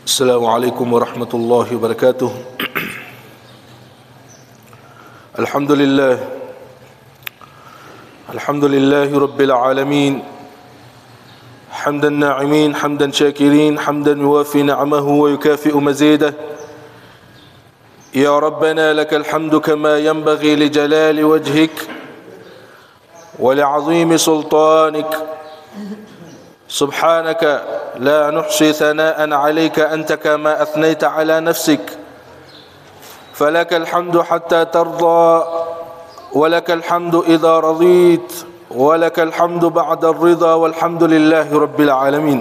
السلام عليكم ورحمة الله وبركاته الحمد لله الحمد لله رب العالمين حمدا ناعمين حمدا شاكرين حمدا يوافي نعمه ويكافئ مزيده يا ربنا لك الحمد كما ينبغي لجلال وجهك ولعظيم سلطانك سبحانك لا نحصي ثناء عليك أنت كما أثنيت على نفسك فلك الحمد حتى ترضى ولك الحمد إذا رضيت ولك الحمد بعد الرضا والحمد لله رب العالمين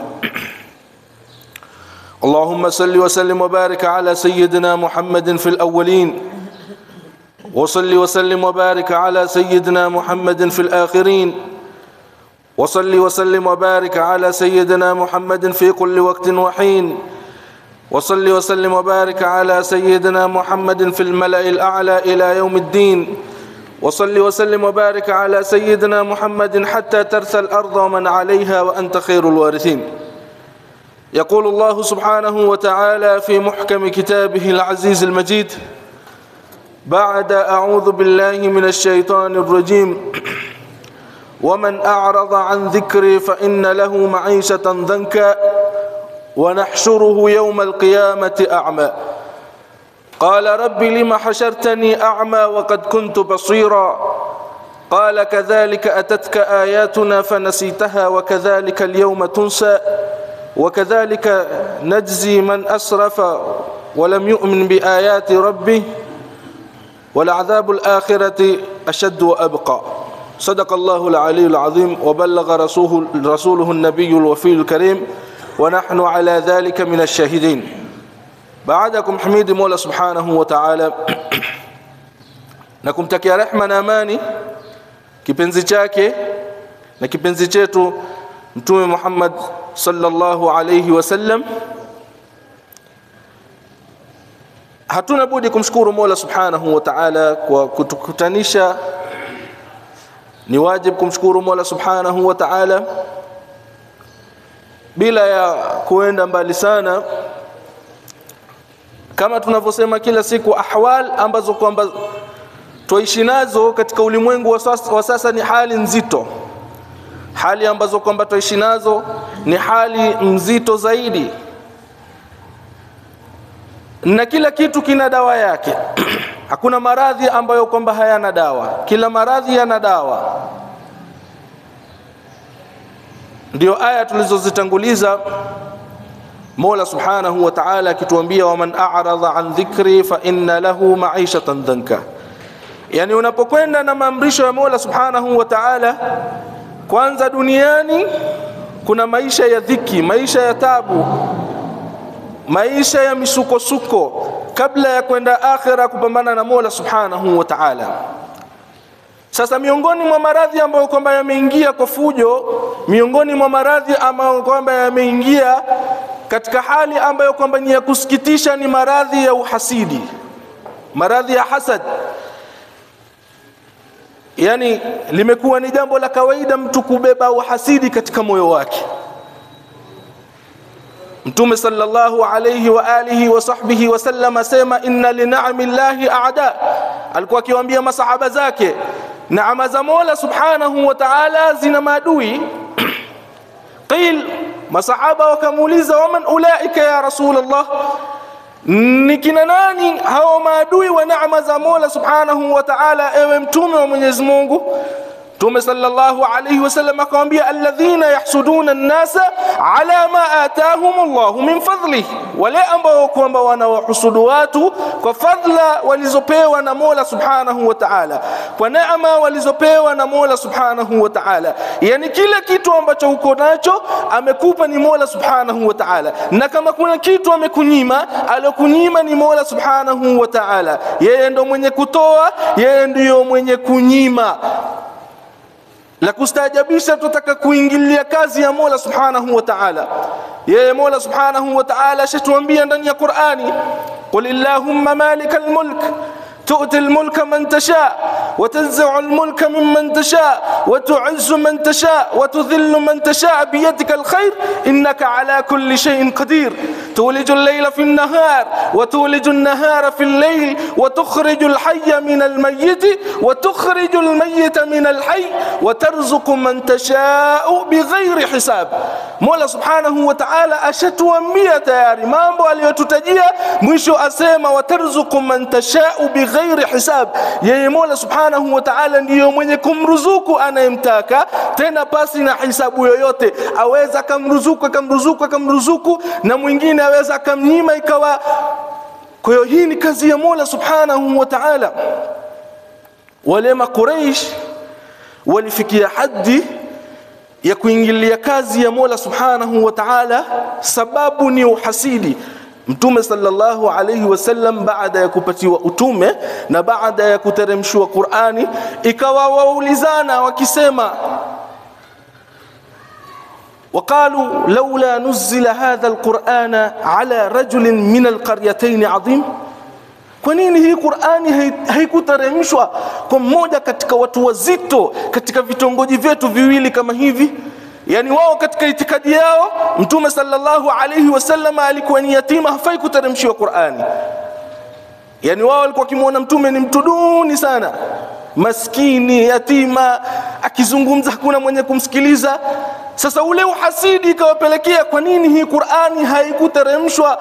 اللهم صل وسلم وبارك على سيدنا محمد في الأولين وصل وسلم وبارك على سيدنا محمد في الآخرين وصل وسلم وبارك على سيدنا محمد في كل وقت وحين وصل وسلم وبارك على سيدنا محمد في الملأ الأعلى إلى يوم الدين وصل وسلم وبارك على سيدنا محمد حتى ترثى الأرض ومن عليها وأنت خير الوارثين يقول الله سبحانه وتعالى في محكم كتابه العزيز المجيد بعد أعوذ بالله من الشيطان الرجيم ومن أعرض عن ذكري فإن له معيشة ضنكا ونحشره يوم القيامة أعمى قال رب لم حشرتني أعمى وقد كنت بصيرا قال كذلك أتتك آياتنا فنسيتها وكذلك اليوم تنسى وكذلك نجزي من أسرف ولم يؤمن بآيات ربه ولعذاب الآخرة أشد وأبقى صدق الله العلي العظيم وبلغ رسوله, رسوله النبي الوفي الكريم ونحن على ذلك من الشاهدين baadakum himidi Mola Subhanahu wa Ta'ala na kumtakia rehma na amani kipenzi chake na kipenzi chetu Mtume Muhammad sallallahu alayhi wasallam hatuna budi kumshukuru Mola Subhanahu wa Ta'ala kwa kutukutanisha ni wajib kumshukuru Mola Subhanahu wa Ta'ala bila ya kuenda mbali sana kama tunavyosema kila siku ahwal ambazo kwamba tuishi nazo katika ulimwengu wa sasa, wa sasa ni hali nzito hali ambazo kwamba tuishi nazo ni hali mzito zaidi na kila kitu kina dawa yake hakuna maradhi ambayo kwamba hayana dawa kila maradhi yana dawa ndio aya tulizozitanguliza Mola Subhanahu wa Ta'ala akituambia waman a'rada an dhikri fa inna lahu ma'ishatan dhanka. Yani unapokwenda na maamrisho ya Mola Subhanahu wa Ta'ala kwanza duniani kuna maisha ya dhiki, maisha ya tabu, maisha ya misukosuko kabla ya kwenda akhira kupambana na Mola Subhanahu wa Ta'ala. Sasa miongoni mwa maradhi ambayo kwamba yameingia kwa fujo, miongoni mwa maradhi ambayo kwamba yameingia katika hali ambayo kwamba ni ya kusikitisha ni maradhi ya uhasidi maradhi ya hasad yani limekuwa ni jambo la kawaida mtu kubeba uhasidi katika moyo wake mtume sallallahu alayhi wa alihi wa sahbihi wasallam asema inna li ni'ami llahi a'da alikuwa akiwaambia masahaba zake neema za Mola subhanahu wa ta'ala zina maadui qil masahaba wakamuuliza waman ulaika ya rasulullah ni kina nani hao maadui wa neema za Mola subhanahu wa ta'ala ewe mtume wa Mwenyezi Mungu Mtume sallallahu alayhi wasallam akamwambia alladhina yahsuduna an-nasa ala ma atahum Allah min fadlihi, wale ambao kwamba wanawahusudu watu kwa fadla walizopewa na Mola subhanahu wa ta'ala, kwa neema walizopewa na Mola subhanahu wa ta'ala. Yani kila kitu ambacho uko nacho amekupa ni Mola subhanahu wa ta'ala, na kama kuna kitu amekunyima, alokunyima ni Mola subhanahu wa ta'ala. Yeye ndo mwenye kutoa, yeye ndiyo mwenye kunyima la kustaajabisha tutaka kuingilia kazi ya Mola Subhanahu wa Ta'ala. Yeye Mola Subhanahu wa Ta'ala ashatuambia ndani ya Qur'ani, qul illahumma malikal mulk تؤتي الملك من تشاء وتنزع الملك ممن تشاء وتعز من تشاء وتذل من تشاء بيدك الخير إنك على كل شيء قدير تولج الليل في النهار وتولج النهار في الليل وتخرج الحي من الميت وتخرج الميت من الحي وترزق من تشاء بغير حساب Mola Subhanahu wa Ta'ala ashatuambia tayari mambo aliyotutajia mwisho asema watarzuku man tashau bighairi hisab yeye Mola Subhanahu wa Ta'ala ndiyo mwenye kumruzuku anayemtaka tena pasi na hisabu yoyote aweza akamruzuku akamruzuku akamruzuku na mwingine aweza akamnyima ikawa kwa hiyo hii ni kazi ya Mola Subhanahu wa Ta'ala wale makuraish walifikia haddi ya kuingilia kazi ya Mola Subhanahu wa Ta'ala sababu ni uhasidi Mtume sallallahu alayhi wasallam baada ya kupatiwa utume na baada ya kuteremshwa Qur'ani ikawa waulizana wakisema وقالوا لولا نزل هذا القرآن على رجل من القريتين عظيم kwa nini hii Qur'ani haikuteremshwa kwa mmoja katika watu wazito katika vitongoji vyetu viwili kama hivi yani wao katika itikadi yao mtume sallallahu alayhi wasallam alikuwa ni yatima hafai kuteremshiwa Qur'ani yani wao walikuwa kimwona mtume ni mtu duni sana maskini yatima akizungumza hakuna mwenye kumsikiliza sasa ule uhasidi ikawapelekea kwa nini hii Qur'ani haikuteremshwa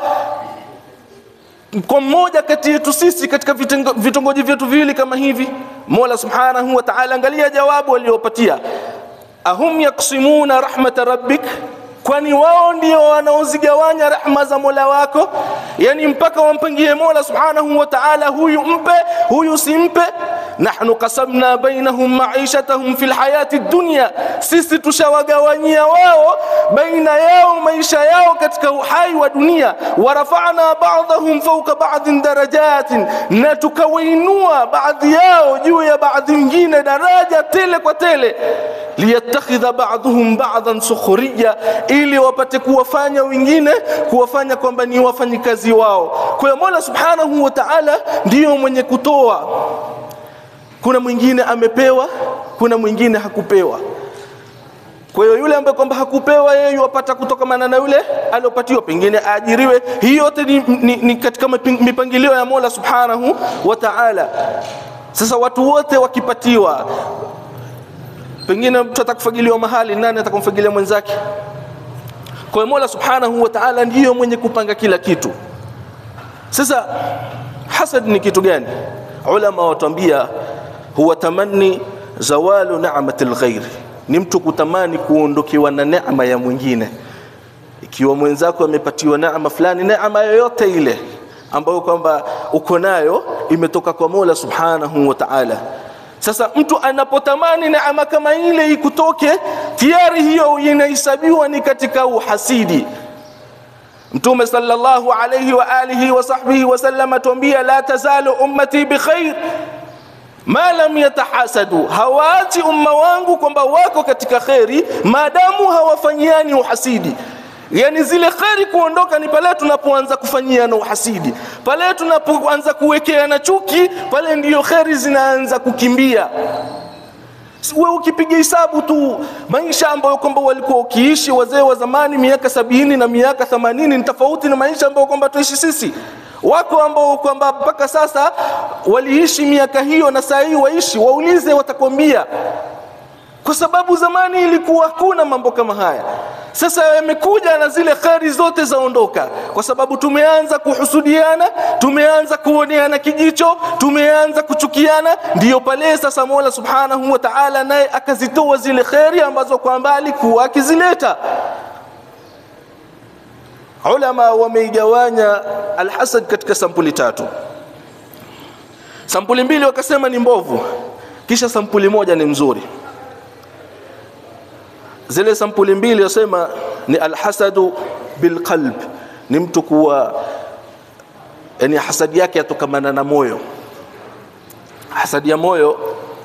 kwa mmoja kati yetu sisi katika vitongoji vyetu viwili kama hivi Mola Subhanahu wa Ta'ala angalia jawabu waliopatia ahum yaksimuna rahmata rabbik kwani wao ndio wanaozigawanya rahma za Mola wako yani mpaka wampangie Mola Subhanahu wa Ta'ala huyu mpe huyu simpe nahnu qasamna bainahum ma'ishatahum fil hayati dunya sisi tushawagawanyia wao baina yao maisha yao katika uhai wa dunia warafa'na ba'dahum fawqa ba'din darajatin na tukawainua baadhi yao juu ya baadhi nyingine daraja tele kwa tele liyattakhidha ba'dhum ba'dhan sukhriya ili wapate kuwafanya wengine kuwafanya kwamba ni wafanyikazi wao kwa hiyo Mola Subhanahu wa Ta'ala ndiyo mwenye kutoa kuna mwingine amepewa kuna mwingine hakupewa kwa hiyo yule ambaye kwamba hakupewa yeye yupata kutokamana na yule aliopatiwa pengine aajiriwe hii yote ni, ni, ni katika mipangilio ya Mola Subhanahu wa Ta'ala sasa watu wote wakipatiwa pengine mtu atakufagiliwa mahali nani atakumfagilia mwenzake kwa hiyo Mola Subhanahu wa Ta'ala ndiyo mwenye kupanga kila kitu sasa hasad ni kitu gani ulama watuambia huwa tamanni zawalu ni'mati alghair ni mtu kutamani kuondokewa na neema ya mwingine ikiwa mwenzako amepatiwa neema fulani neema yoyote ile ambayo kwamba uko nayo imetoka kwa Mola Subhanahu wa Ta'ala sasa mtu anapotamani neema kama ile ikutoke tayari hiyo inahesabiwa ni katika uhasidi Mtume sallallahu alayhi wa alihi wa sahbihi wasallam atuambia la tazalu ummati bikhair ma lam yatahasadu, hawaachi umma wangu kwamba wako katika kheri maadamu hawafanyiani uhasidi. Yani zile kheri kuondoka ni pale tunapoanza kufanyiana uhasidi, pale tunapoanza kuwekeana chuki, pale ndiyo kheri zinaanza kukimbia. we ukipiga hesabu tu maisha ambayo kwamba walikuwa ukiishi wazee wa zamani miaka sabini na miaka themanini ni tofauti na maisha ambayo kwamba tuishi sisi wako ambao kwamba mpaka sasa waliishi miaka hiyo na saa hii waishi waulize watakwambia kwa sababu zamani ilikuwa hakuna mambo kama haya sasa yamekuja na zile kheri zote zaondoka kwa sababu tumeanza kuhusudiana tumeanza kuoneana kijicho tumeanza kuchukiana ndiyo pale sasa mola subhanahu wa taala naye akazitoa zile kheri ambazo kwamba alikuwa akizileta ulama wameigawanya alhasad katika sampuli tatu sampuli mbili wakasema ni mbovu kisha sampuli moja ni mzuri zile sampuli mbili wasema ni alhasadu bilqalb ni mtu kuwa yani hasadi yake yatokamana na moyo hasadi ya moyo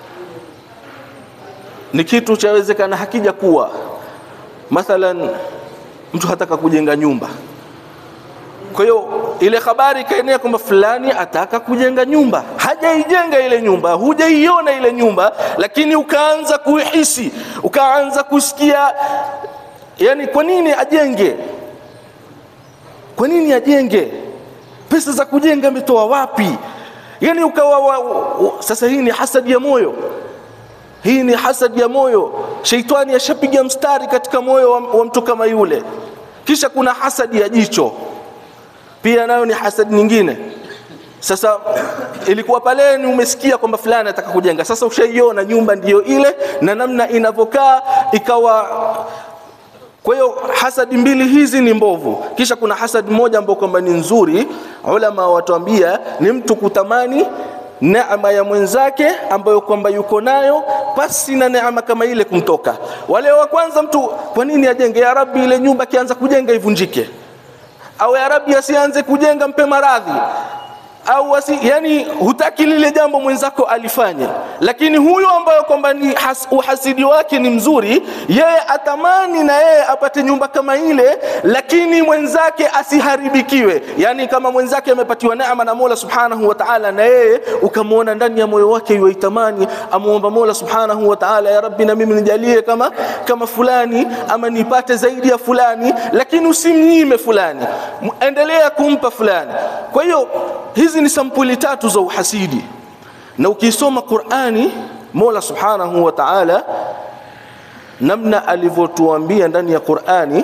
ni kitu chawezekana hakija kuwa mathalan mtu hataka kujenga nyumba kwa hiyo ile habari ikaenea kwamba fulani ataka kujenga nyumba hajaijenga ile nyumba hujaiona ile nyumba lakini ukaanza kuihisi ukaanza kusikia yani kwa nini ajenge kwa nini ajenge pesa za kujenga ametoa wapi yani ukawa wa, wa, sasa hii ni hasadi ya moyo hii ni hasadi ya moyo sheitani ashapiga mstari katika moyo wa, wa mtu kama yule kisha kuna hasadi ya jicho pia nayo ni hasadi nyingine sasa ilikuwa pale ni umesikia kwamba fulani anataka kujenga sasa ushaiona nyumba ndiyo ile na namna inavyokaa ikawa kwa hiyo hasadi mbili hizi ni mbovu kisha kuna hasadi moja ambayo kwamba ni nzuri ulama watuambia ni mtu kutamani neema ya mwenzake ambayo kwamba yuko nayo pasi na neema kama ile kumtoka wale wa kwanza mtu kwa nini ajenge ya rabbi ile nyumba akianza kujenga ivunjike au ya rabbi asianze kujenga mpe maradhi au wasi, yani hutaki lile jambo mwenzako alifanya lakini huyo ambayo kwamba ni has, uhasidi wake ni mzuri yeye atamani na yeye apate nyumba kama ile lakini mwenzake asiharibikiwe yani kama mwenzake amepatiwa neema na Mola Subhanahu wa Ta'ala na yeye ukamwona ndani ya moyo wake yuitamani amuomba Mola Subhanahu wa Ta'ala ya Rabbi na mimi nijalie kama kama fulani ama nipate zaidi ya fulani lakini usimnyime fulani endelea kumpa fulani kwa hiyo hizi ni sampuli tatu za uhasidi na ukisoma Qur'ani Mola Subhanahu wa Ta'ala namna alivyotuambia ndani ya Qur'ani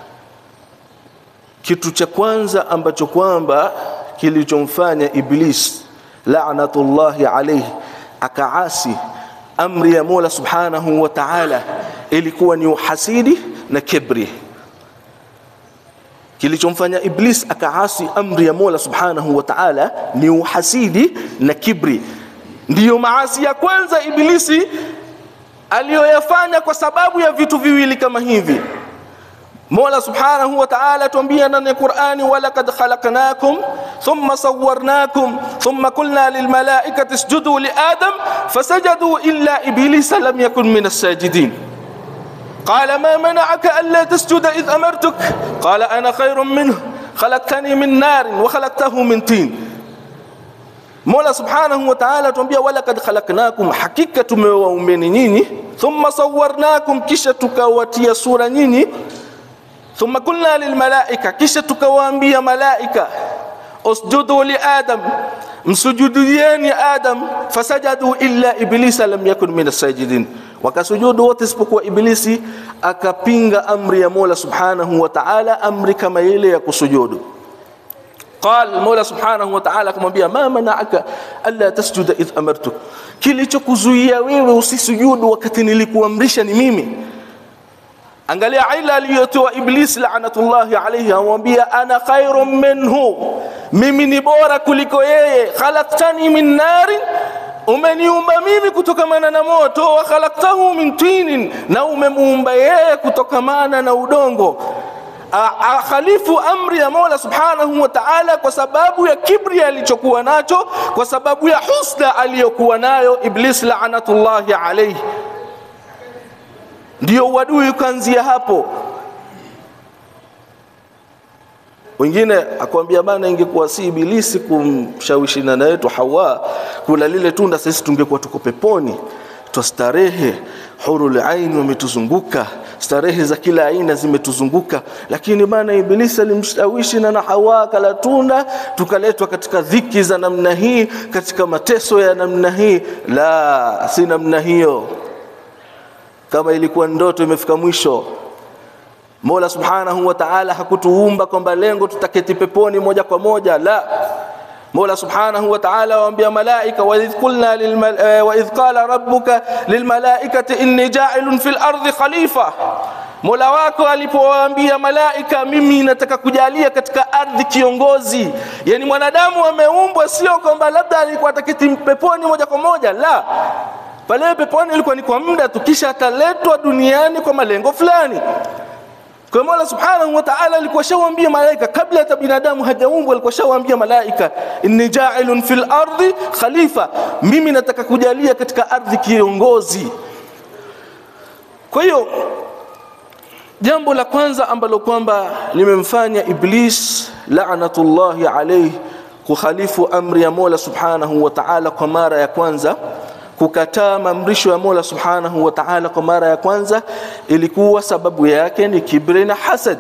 kitu cha kwanza ambacho kwamba kilichomfanya Iblis la'natullahi alayhi akaasi amri ya Mola Subhanahu wa Ta'ala ilikuwa ni uhasidi na kibri kilichomfanya Iblis akaasi amri ya Mola Subhanahu wa Ta'ala ni uhasidi na kibri. Ndiyo maasi ya kwanza Iblisi aliyoyafanya kwa sababu ya vitu viwili kama hivi. Mola Subhanahu wa Ta'ala tuambia ndani ya Qur'ani, walaqad khalaqnakum thumma sawwarnakum thumma qulna lilmalaikati isjudu li Adam fasajadu illa iblisa lam yakun min as-sajidin. قال ما منعك ألا تسجد إذ أمرتك قال أنا خير منه خلقتني من نار وخلقته من طين Mola Subhanahu wa Ta'ala tuambia walaqad khalaqnakum, hakika tumewaumbeni nyinyi, thumma sawwarnakum, kisha tukawatia sura nyinyi, thumma qulna lilmalaika, kisha tukawaambia malaika usjudu li Adam, msujudieni Adam, fasajadu illa iblisa lam yakun min as-sajidin wakasujudu wote isipokuwa Iblisi akapinga amri ya Mola Subhanahu wa Ta'ala, amri kama ile ya kusujudu. Qal Mola Subhanahu wa Ta'ala akamwambia, ma mana'aka alla tasjuda idh amartuk, kilichokuzuia wewe usisujudu wakati nilikuamrisha ni mimi. Angalia ila aliyotoa Iblis laanatullahi alayhi, amwambia ana khairun minhu, mimi ni bora kuliko yeye. Khalaqtani min narin umeniumba mimi kutokamana na moto wa khalaqtahu min tinin, na umemuumba yeye kutokamana na udongo. Akhalifu amri ya Mola Subhanahu wa Ta'ala kwa sababu ya kibri alichokuwa nacho, kwa sababu ya husda aliyokuwa nayo Iblis laanatullahi alayhi. Ndio uadui ukaanzia hapo. Wengine akwambia bana, ingekuwa si Ibilisi kumshawishi nana yetu Hawa kula lile tunda, sisi tungekuwa tuko peponi twastarehe, hurul aini wametuzunguka, starehe za kila aina zimetuzunguka. Lakini bana, Ibilisi alimshawishi nana Hawa kala tunda, tukaletwa katika dhiki za namna hii, katika mateso ya namna hii. La, si namna hiyo. Kama ilikuwa ndoto imefika mwisho Mola Subhanahu wa Ta'ala hakutuumba kwamba lengo tutaketi peponi moja kwa moja, la. Mola Subhanahu wa Ta'ala waambia malaika, wa idh qulna wa idh qala rabbuka lilmalaikati inni ja'ilun fil ardi khalifa, Mola wako alipowaambia malaika, mimi nataka kujalia katika ardhi kiongozi. Yani mwanadamu ameumbwa sio kwamba labda alikuwa ataketi peponi moja kwa moja, la pale peponi ilikuwa ni kwa muda tu, kisha ataletwa duniani kwa malengo fulani. Kwa Mola Subhanahu wa Ta'ala alikuwa shawaambia malaika kabla hata binadamu hajaumbwa, alikuwa shawaambia malaika, inni ja'ilun fil ardi khalifa, mimi nataka kujalia katika ardhi kiongozi. Kwa hiyo jambo la kwanza ambalo kwamba limemfanya Iblis la'natullahi alayhi kukhalifu amri ya Mola Subhanahu wa Ta'ala kwa mara ya kwanza kukataa maamrisho ya Mola Subhanahu wa Ta'ala kwa mara ya kwanza ilikuwa sababu yake ni kibri na hasad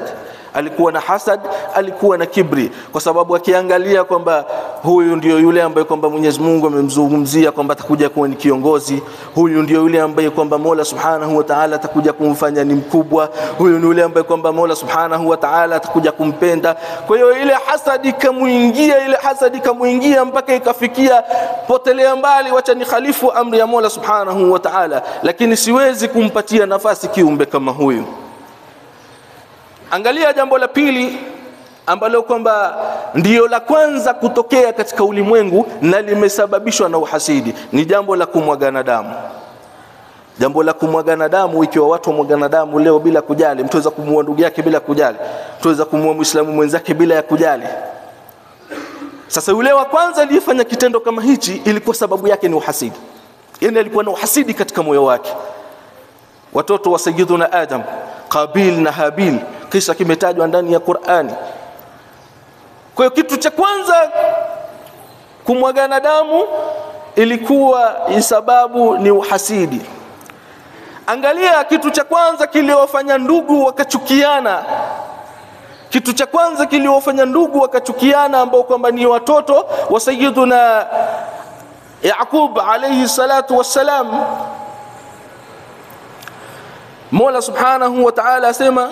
alikuwa na hasad alikuwa na kibri kwa sababu akiangalia kwamba huyu ndio yule ambaye kwamba Mwenyezi Mungu amemzungumzia kwamba atakuja kuwa ni kiongozi huyu ndio yule ambaye kwamba Mola Subhanahu wa Ta'ala atakuja kumfanya ni mkubwa huyu ni yule ambaye kwamba Mola Subhanahu wa Ta'ala atakuja kumpenda kwa hiyo ile hasadi ikamuingia ile hasadi ikamuingia mpaka ikafikia potelea mbali wacha ni khalifu amri ya Mola Subhanahu wa Ta'ala lakini siwezi kumpatia nafasi kiumbe kama huyu angalia jambo la pili ambalo kwamba ndiyo la kwanza kutokea katika ulimwengu na limesababishwa na uhasidi ni jambo la kumwagana damu jambo la kumwagana damu ikiwa watu wamwagana damu leo bila kujali mtu aweza kumuua ndugu yake bila kujali mtu aweza kumuua muislamu mwenzake bila ya kujali sasa yule wa kwanza aliyefanya kitendo kama hichi ilikuwa sababu yake ni uhasidi yani alikuwa na uhasidi katika moyo wake watoto wa sayyiduna adam qabil na habil kisa kimetajwa ndani ya Qur'ani kwa hiyo kitu cha kwanza kumwagana damu ilikuwa sababu ni uhasidi angalia kitu cha kwanza kiliofanya ndugu wakachukiana kitu cha kwanza kiliofanya ndugu wakachukiana ambao kwamba ni watoto wa sayyiduna Yaqub alayhi salatu wassalam Mola subhanahu wa ta'ala asema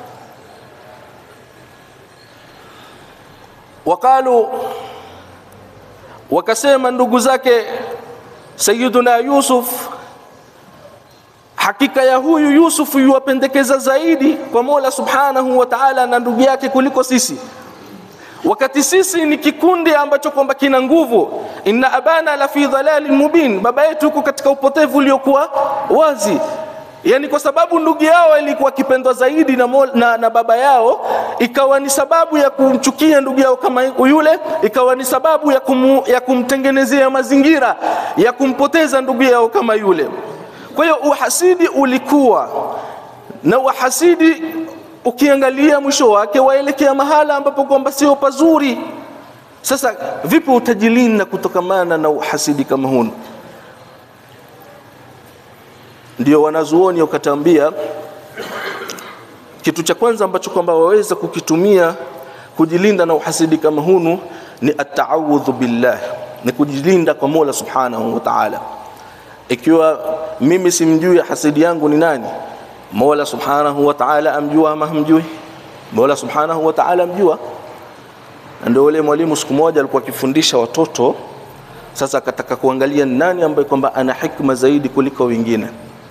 waqalu wakasema ndugu zake Sayyiduna Yusuf hakika ya huyu Yusuf yuwapendekeza zaidi kwa Mola subhanahu wa ta'ala na ndugu yake kuliko sisi wakati sisi ni kikundi ambacho kwamba kina nguvu inna abana la fi dhalalin mubin baba yetu yuko katika upotevu uliokuwa wazi yani kwa sababu ndugu yao ilikuwa kipendwa zaidi na, mol, na, na baba yao ikawa ni sababu ya kumchukia ndugu yao kama yule ikawa ni sababu ya, kumu, ya kumtengenezea mazingira ya kumpoteza ndugu yao kama yule kwa hiyo uhasidi ulikuwa na uhasidi ukiangalia mwisho wake waelekea mahala ambapo kwamba sio pazuri sasa vipi utajilinda kutokamana na uhasidi kama hunu ndio wanazuoni wakatambia kitu cha kwanza ambacho kwamba waweza kukitumia kujilinda na uhasidi kama hunu ni ataawudhu billah ni kujilinda kwa Mola Subhanahu wa Ta'ala ikiwa mimi simjui hasidi yangu ni nani Mola Subhanahu wa Ta'ala amjua ama hamjui Mola Subhanahu wa Ta'ala amjua ndio yule mwalimu siku moja alikuwa akifundisha watoto sasa akataka kuangalia nani ambaye kwamba ana hikma zaidi kuliko wengine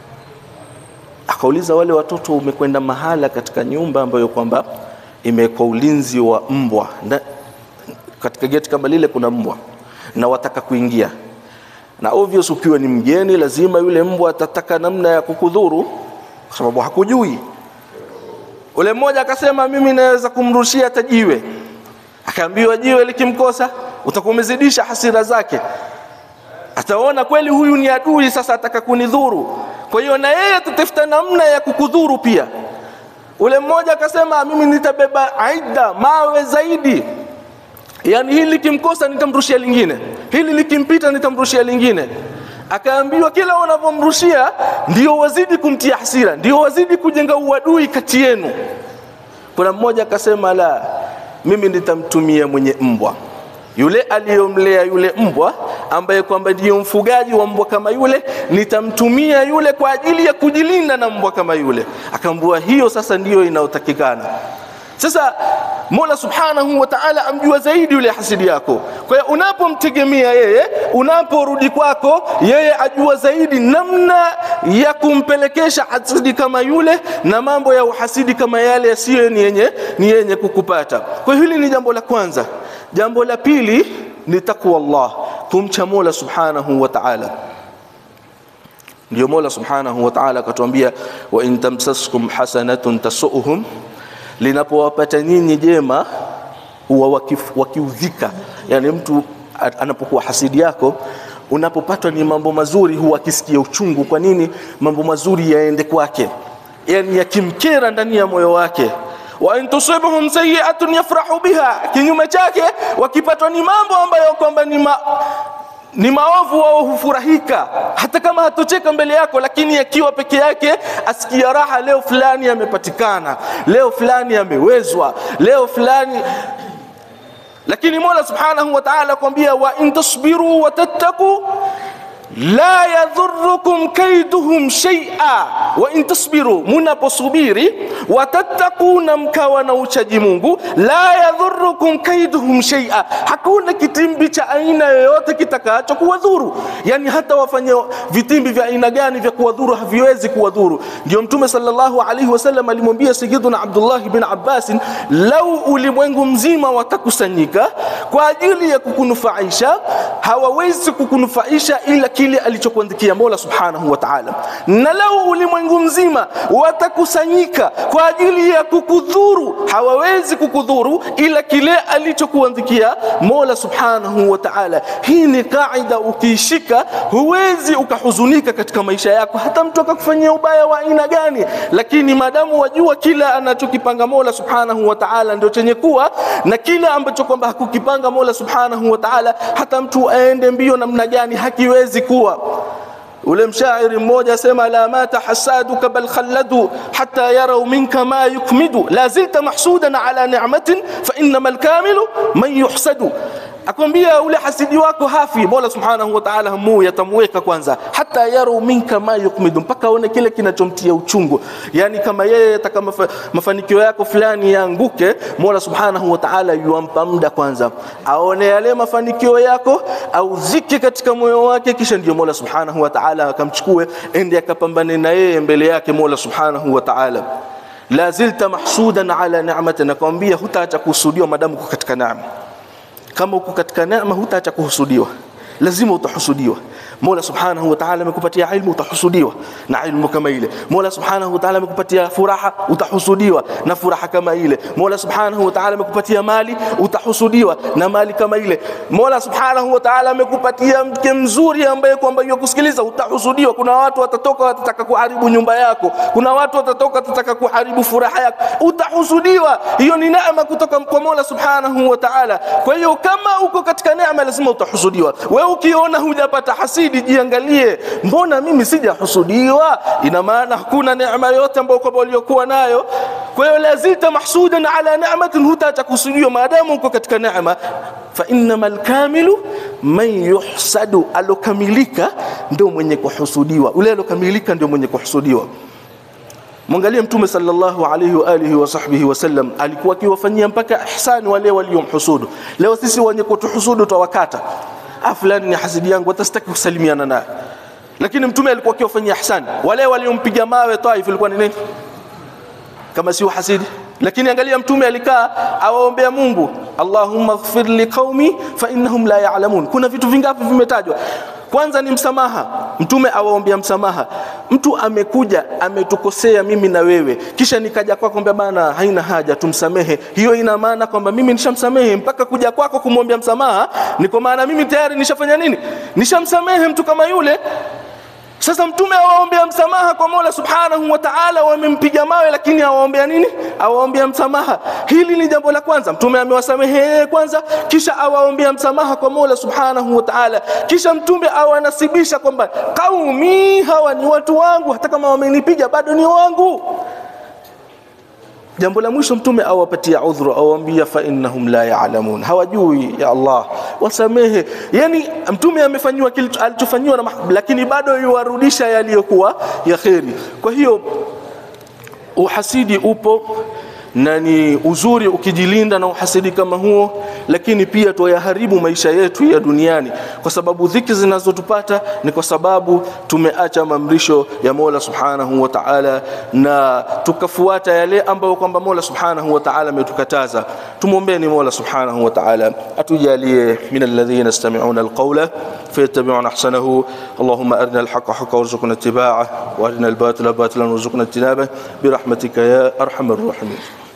akauliza wale watoto umekwenda mahala katika nyumba ambayo kwamba imewekwa ulinzi wa mbwa na, katika geti kama lile kuna mbwa na wataka kuingia na obvious ukiwa ni mgeni lazima yule mbwa atataka namna ya kukudhuru kwa sababu hakujui ule mmoja akasema mimi naweza kumrushia tajiwe akaambiwa jiwe likimkosa utakuwa umezidisha hasira zake ataona kweli huyu ni adui sasa ataka kunidhuru kwa hiyo na yeye atatafuta namna ya kukudhuru pia ule mmoja akasema mimi nitabeba aida mawe zaidi yani hili likimkosa nitamrushia lingine hili likimpita nitamrushia lingine akaambiwa kila unavyomrushia ndio wazidi kumtia hasira ndio wazidi kujenga uadui kati yenu kuna mmoja akasema la mimi nitamtumia mwenye mbwa yule aliyomlea yule mbwa ambaye kwamba ndiyo mfugaji wa mbwa kama yule nitamtumia yule kwa ajili ya kujilinda na mbwa kama yule akaambua hiyo sasa ndiyo inayotakikana sasa Mola Subhanahu wa Ta'ala amjua zaidi yule hasidi yako. Kwa hiyo unapomtegemea yeye, unaporudi kwako, yeye ajua zaidi namna ya kumpelekesha hasidi kama yule na mambo ya uhasidi kama yale yasiyo ni yenye ni yenye kukupata. Kwa hiyo hili ni jambo la kwanza. Jambo la pili ni takwa Allah, kumcha Mola Subhanahu wa Ta'ala. Ndio Mola Subhanahu wa Ta'ala akatuambia wa in tamsaskum hasanatun tasuhum linapowapata nyinyi jema huwa wakiudhika yani mtu anapokuwa hasidi yako unapopatwa ni mambo mazuri huwa akisikia uchungu kwa nini mambo mazuri yaende kwake yani yakimkera ndani ya moyo wake wa in tusibhum sayi'atun yafrahu biha kinyume chake wakipatwa ni mambo ambayo kwamba ni ma, ni maovu wao hufurahika hata kama hatocheka mbele yako lakini akiwa peke yake asikia raha leo fulani amepatikana leo fulani amewezwa leo fulani lakini mola subhanahu wa taala akwambia wa in tasbiru wa tattaku la yadhurukum kaiduhum shaia wa in tasbiru munaposubiri watattaku na mkawa na uchaji mungu la yadhurukum kaiduhum shaia hakuna kitimbi cha aina yoyote kitakacho kuwadhuru yani hata wafanye vitimbi vya aina gani vya kuwadhuru haviwezi kuwadhuru ndio mtume sallallahu alaihi wasallam alimwambia sayyiduna abdullah bin abbas lau ulimwengu mzima watakusanyika kwa ajili ya kukunufaisha hawawezi kukunufaisha ila kile alichokuandikia Mola Subhanahu wa Ta'ala. Na lau ulimwengu mzima watakusanyika kwa ajili ya kukudhuru, hawawezi kukudhuru ila kile alichokuandikia Mola Subhanahu wa Ta'ala. Hii ni kaida, ukiishika huwezi ukahuzunika katika maisha yako, hata mtu akakufanyia ubaya wa aina gani, lakini maadamu wajua kila anachokipanga Mola Subhanahu wa Ta'ala ndio chenye kuwa, na kila ambacho kwamba hakukipanga Mola Subhanahu wa Ta'ala, hata mtu aende mbio namna gani hakiwezi kuwa ule mshairi mmoja asema la mata hasaduka bal khalladu hatta yarau minka ma yukmidu la zilta mahsudan ala ni'matin fa innama alkamilu man yuhsadu akwambia ule hasidi wako hafi mola subhanahu wa ta'ala hamu yatamweka kwanza hata yarau minka ma yukmidu mpaka aone kile kinachomtia uchungu yani kama yeye ataka mafa, mafanikio yako fulani yaanguke mola subhanahu wa ta'ala yuampa muda kwanza aone yale mafanikio yako auzike katika moyo wake kisha ndio mola subhanahu wa ta'ala akamchukue ende akapambane na yeye mbele yake mola subhanahu wa ta'ala la zilta mahsudan ala ni'matin nakwambia hutaacha kuhusudiwa madamu uko katika neema kama uko katika neema hutaacha kuhusudiwa lazima utahusudiwa Mola Subhanahu wa Ta'ala amekupatia ilmu utahusudiwa na ilmu kama ile. Mola Subhanahu wa Ta'ala amekupatia furaha utahusudiwa na furaha kama ile. Mola Subhanahu wa Ta'ala amekupatia mali utahusudiwa na mali kama ile. Mola Subhanahu wa Ta'ala amekupatia mke mzuri ambaye kwamba yukusikiliza utahusudiwa. Kuna watu watatoka watataka kuharibu nyumba yako. Kuna watu watatoka watataka kuharibu furaha yako. Utahusudiwa. Hiyo ni neema kutoka kwa Mola Subhanahu wa Ta'ala. Kwa hiyo kama uko katika neema lazima utahusudiwa. Wewe ukiona hujapata hasidi jiangalie, mbona mimi sijahusudiwa? Ina maana hakuna neema yote ambayo kwamba uliokuwa nayo. Kwa hiyo lazita mahsudan ala ni'matin, hutaacha kuhusudiwa maadamu uko katika neema. Fa innamal kamilu man yuhsadu, alokamilika ndio mwenye kuhusudiwa. Ule alokamilika ndio mwenye kuhusudiwa. Mwangalie Mtume sallallahu alayhi wa alihi wa sahbihi wasallam alikuwa akiwafanyia mpaka ihsani wale waliomhusudu. Leo sisi wenye kutuhusudu twawakata ah, fulani ni hasidi yangu, hatastaki kusalimiana naye. Lakini mtume alikuwa akiwafanyia ihsani. Wale waliompiga mawe Taif ilikuwa ni nini? Kama sio hasidi. Lakini angalia mtume alikaa awaombea Mungu, Allahumma ighfir li qaumi fa innahum la ya'lamun. Kuna vitu vingapi vimetajwa? Kwanza ni msamaha. Mtume awaombea msamaha. Mtu amekuja ametukosea mimi na wewe, kisha nikaja kwako kwamba bana, haina haja tumsamehe. Hiyo ina maana kwamba mimi nishamsamehe, mpaka kuja kwako kumwombea msamaha ni kwa maana mimi tayari nishafanya nini? Nishamsamehe mtu kama yule. Sasa mtume awaombea msamaha kwa Mola Subhanahu wa Ta'ala, wamempiga mawe lakini awaombea nini? Awaombea msamaha. Hili ni jambo la kwanza. Mtume amewasamehe kwanza, kisha awaombea msamaha kwa Mola Subhanahu wa Ta'ala, kisha mtume awanasibisha kwamba kaumi hawa ni watu wangu, hata kama wamenipiga bado ni wangu. Jambo la mwisho mtume awapatia udhuru, awaambia fa innahum la ya'lamun, hawajui ya Allah, wasamehe. Yani mtume amefanyiwa kile alichofanyiwa na lakini bado yuwarudisha yaliyokuwa ya kheri. Kwa hiyo uhasidi upo na ni uzuri ukijilinda na uhasidi kama huo, lakini pia tuyaharibu maisha yetu ya duniani, kwa sababu dhiki zinazotupata ni kwa sababu tumeacha maamrisho ya Mola Subhanahu wa Ta'ala na tukafuata yale ambayo kwamba Mola Subhanahu wa Ta'ala ametukataza. Tumwombeni Mola Subhanahu wa Ta'ala atujalie min alladhina yastami'una alqawla fayattabi'una ahsanahu. Allahumma arina alhaqqa haqqan warzuqna ittiba'ah wa arina albatila batilan warzuqna ijtinabah birahmatika ya arhamar rahimin.